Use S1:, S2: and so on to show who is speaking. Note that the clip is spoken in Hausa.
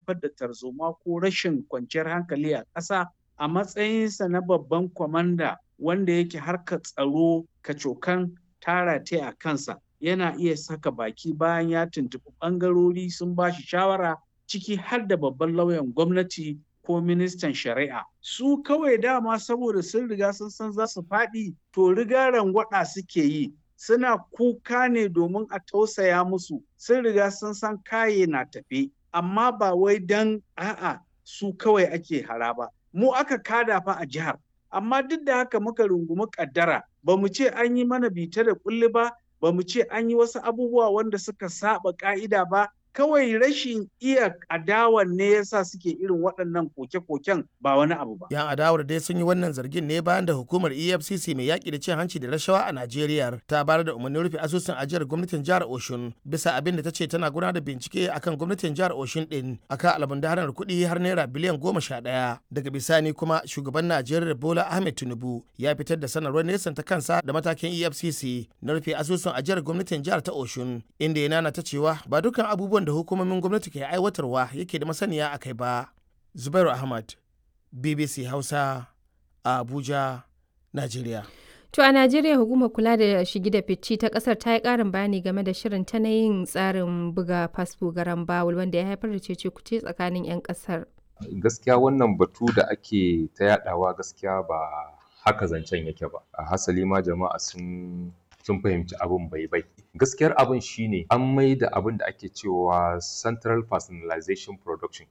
S1: haifar da tarzoma ko rashin kwanciyar hankali a ƙasa a matsayinsa na babban kwamanda wanda yake harkar tsaro kacokan tara ta a kansa yana iya saka baki bayan ya tuntuɓi ɓangarori sun ba shi shawara ciki har da babban lauyan gwamnati ko ministan shari'a su kawai dama saboda sun riga sun san za su faɗi to riga rangwada suke yi suna kuka ne domin a tausaya musu sun riga sun san kaye na tafe amma ba wai dan a'a su kawai ake hara ba mu aka kada fa a jihar amma duk da haka muka rungumi kaddara ba mu ce an yi mana bita da kulli ba ba mu ce an yi wasu abubuwa wanda suka saba ka'ida ba kawai rashin iya adawan ne yasa suke irin waɗannan koke-koken ba wani abu ba.
S2: Yan adawar dai sun yi wannan zargin ne bayan da hukumar EFCC mai yaƙi da cin hanci da rashawa a Najeriya ta bayar da umarnin rufe asusun ajiyar gwamnatin jihar Oshun bisa abin da ta ce tana gudanar da bincike akan gwamnatin jihar Oshun din akan almundahanar kuɗi har naira biliyan goma sha ɗaya. Daga bisani kuma shugaban Najeriya Bola Ahmed Tinubu ya fitar da sanarwar nesan ta kansa da matakin EFCC na rufe asusun ajiyar gwamnatin jihar ta Oshun inda ya nana ta cewa ba dukkan abubuwan da hukumomin gwamnati ke aiwatarwa yake da masaniya a kai ba. Zubairu Ahmad, BBC Hausa, a Abuja, Najeriya.
S3: To a Najeriya hukumar kula da shigi da fici ta kasar ta yi karin bayani game da shirin ta na yin tsarin buga fasfo garan bawul wanda ya haifar da cece kuce tsakanin 'yan kasar.
S4: Gaskiya wannan batu da ake ta yadawa gaskiya ba haka zancen yake ba. A hasali ma jama'a sun sun fahimci abin bai bai gaskiyar abin shine an mai da abin da ake cewa central personalization production